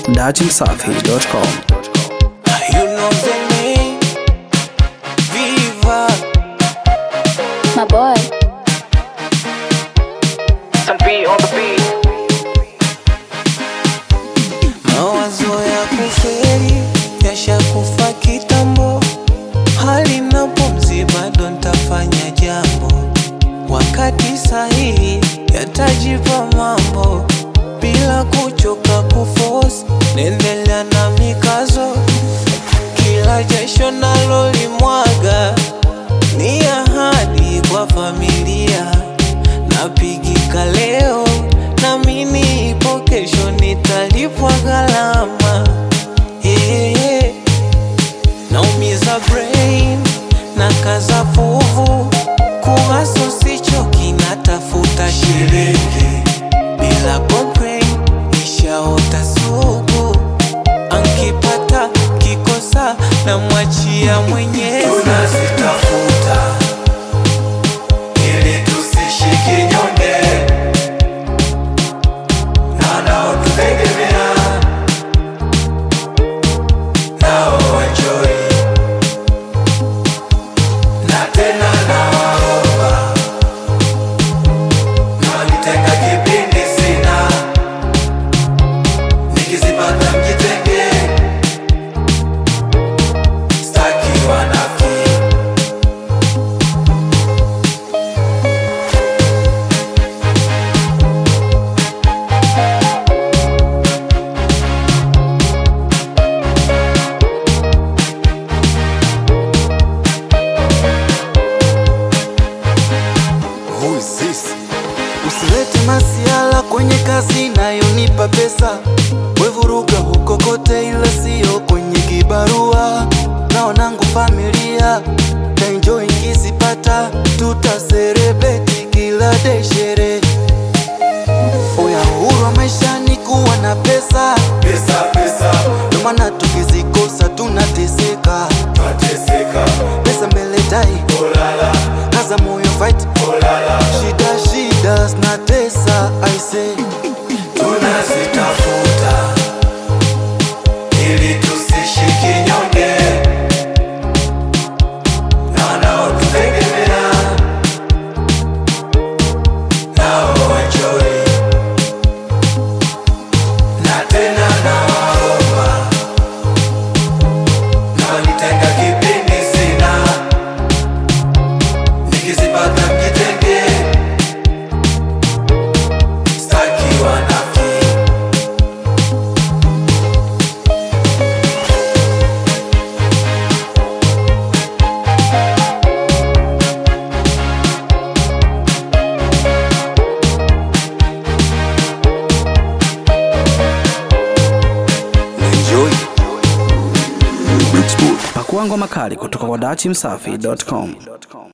datimsafi.com. You know the name. Viva. My boy. Some beat on the beat. Mawazo ya kuferi yashakufa kitambo, hali na pumzi bado ntafanya jambo, wakati sahihi yatajipa mambo, bila kuchoka kuforce, naendelea na mikazo, kila jasho nalolimwaga ni ahadi kwa familia, napigika leo namini ipo kesho nitalipwa gharama yeah, yeah. Naumiza brain na kaza fuvu kuhaso sichoki natafuta shilingi bila complain nishaota sugu ankipata kikosa na mwachia mwenyezi tunazitafuta ili tusishike nyonge na naotutegemea nao enjoy na tena nawaomba mwanitenga kipindi sina nikizipata mjitenge staki wanafiki Who is this? Usilete masiala kwenye kazi inayonipa pesa, wevuruga huko kote, ila sio kwenye kibarua. Naonangu familia na enjoy nkizipata, tutaserebeti kila day sherehe. Oya, uhuru wa maisha ni kuwa na pesa, Pesa, pesa, ndio maana tukizikosa tunateseka. twateseka, Pesa mbele dai, olala, kaza moyo fight, olala, shida shida zinatesa, I say tunazitafuta ili tusishike nyonge na wanaotutegemea nao enjoy na tena nawaomba na wanitenga kipindi sina nikizipata mjitenge staki wanafiki enjoy. Pakua ngoma kali kutoka kwa datimsafi.com.